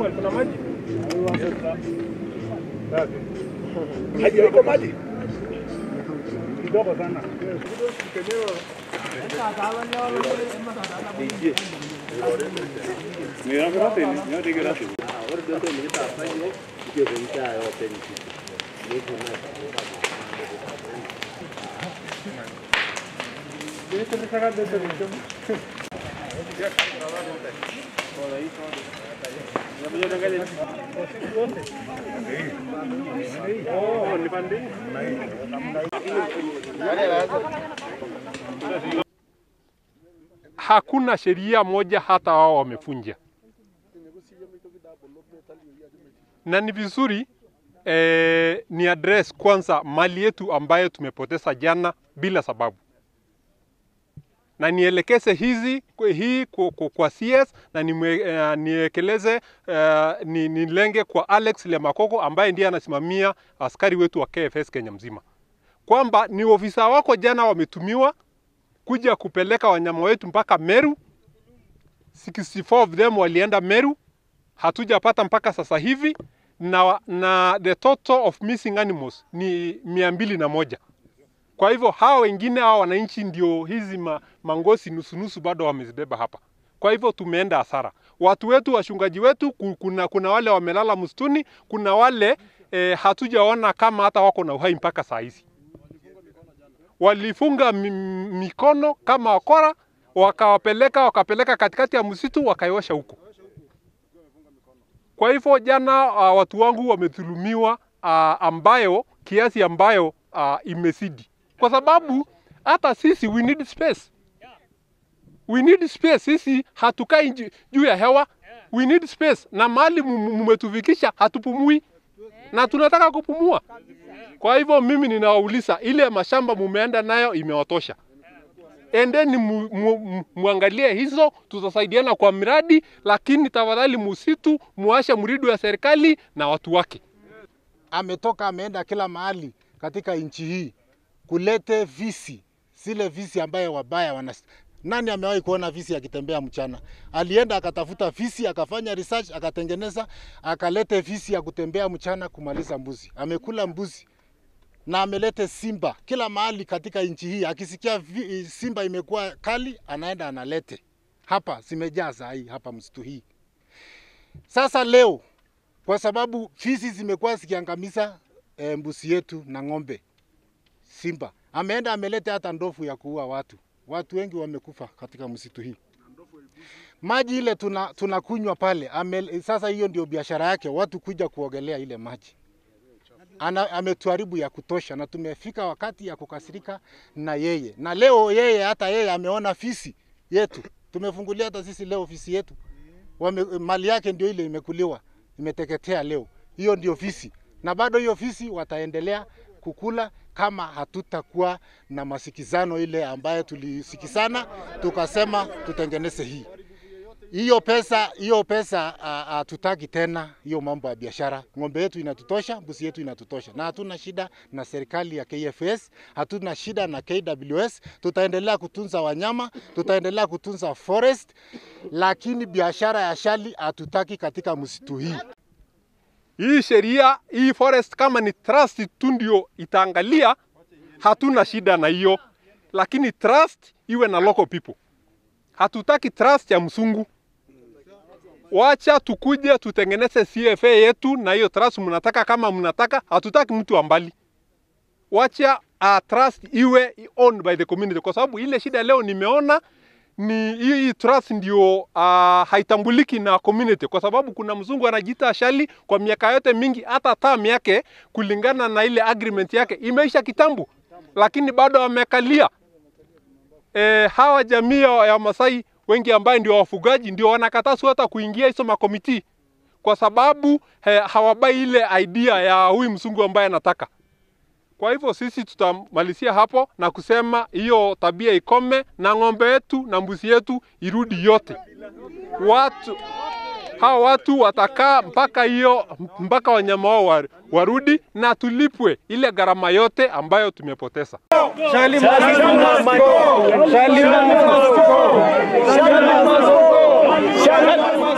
Samuel, kuna maji? Maji haiko maji. Kidogo sana. hakuna sheria moja hata wao wamefunja, na ni vizuri eh, ni address kwanza mali yetu ambayo tumepoteza jana bila sababu, na nielekeze hizi hii kwa, kwa, kwa CS na nimwe, uh, niekeleze uh, ni, nilenge kwa Alex Lemakoko ambaye ndiye anasimamia askari wetu wa KFS Kenya mzima, kwamba ni ofisa wako jana wametumiwa kuja kupeleka wanyama wetu mpaka Meru. 64 of them walienda Meru, hatujapata mpaka sasa hivi na, na the total of missing animals ni mia mbili na moja. Kwa hivyo hawa wengine hawa wananchi ndio hizi ma, mangosi nusunusu bado wamezibeba hapa. Kwa hivyo tumeenda hasara. Watu wetu, washungaji wetu, ku- kuna, kuna wale wamelala msituni, kuna wale eh, hatujaona kama hata wako na uhai mpaka saa hizi walifunga mi- mikono kama wakora, wakawapeleka wakapeleka katikati ya msitu wakaiosha huko. Kwa hivyo jana, uh, watu wangu wamedhulumiwa uh, ambayo kiasi ambayo uh, imezidi, kwa sababu hata sisi we need space. We need space. Sisi hatukai nju- juu ya hewa, we need space, na mahali mmetufikisha hatupumui na tunataka kupumua. Kwa hivyo mimi ninawauliza, ile mashamba mumeenda nayo imewatosha, endeni mu, mu, mu, muangalie hizo, tutasaidiana kwa miradi, lakini tafadhali musitu muashe mridu ya serikali na watu wake. ametoka ameenda kila mahali katika nchi hii kulete visi, zile visi ambaye wabaya wana nani amewahi kuona visi akitembea mchana? Alienda akatafuta visi, akafanya research, akatengeneza, akalete visi ya kutembea mchana kumaliza mbuzi. Amekula mbuzi na amelete simba kila mahali katika nchi hii. Akisikia vi, simba imekuwa kali, anaenda analete hapa, zimejaa saa hii hapa msitu hii. Sasa leo kwa sababu fisi zimekuwa zikiangamiza e, mbuzi yetu na ng'ombe. Simba ameenda ameleta hata ndovu ya kuua watu. Watu wengi wamekufa katika msitu hii. Maji ile tuna tunakunywa pale ame, sasa hiyo ndio biashara yake, watu kuja kuogelea ile maji. Ana, ametuharibu ya kutosha, na tumefika wakati ya kukasirika na yeye. Na leo yeye hata yeye ameona fisi yetu, tumefungulia hata sisi leo fisi yetu wame, mali yake ndio ile imekuliwa imeteketea leo. Hiyo ndio fisi, na bado hiyo fisi wataendelea kukula kama hatutakuwa na masikizano ile ambayo tulisikizana tukasema tutengeneze hii hiyo pesa hiyo pesa hatutaki tena hiyo mambo ya biashara. Ng'ombe yetu inatutosha, mbuzi yetu inatutosha, na hatuna shida na serikali ya KFS, hatuna shida na KWS. Tutaendelea kutunza wanyama, tutaendelea kutunza forest, lakini biashara ya shali hatutaki katika msitu hii. Hii sheria hii forest kama ni trust tu ndio itaangalia, hatuna shida na hiyo, lakini trust iwe na local people. Hatutaki trust ya msungu. Wacha tukuje tutengeneze CFA yetu na hiyo trust mnataka, kama mnataka, hatutaki mtu wa mbali. Wacha uh, trust iwe owned by the community, kwa sababu ile shida leo nimeona ni hii hii trust ndio uh, haitambuliki na community, kwa sababu kuna mzungu anajiita Shali kwa miaka yote mingi, hata term yake kulingana na ile agreement yake imeisha kitambo, lakini bado wamekalia e, hawa jamii ya ya Masai wengi ambaye ndio wafugaji ndio wanakatazwa hata kuingia hizo makomiti kwa sababu he, hawabai ile idea ya huyu mzungu ambaye anataka. Kwa hivyo sisi tutamalizia hapo na kusema hiyo tabia ikome, na ng'ombe yetu na mbuzi yetu irudi yote. Watu hawa watu watakaa mpaka hiyo mpaka wanyama wao wa- warudi na tulipwe ile gharama yote ambayo tumepoteza. Shali Shali Shali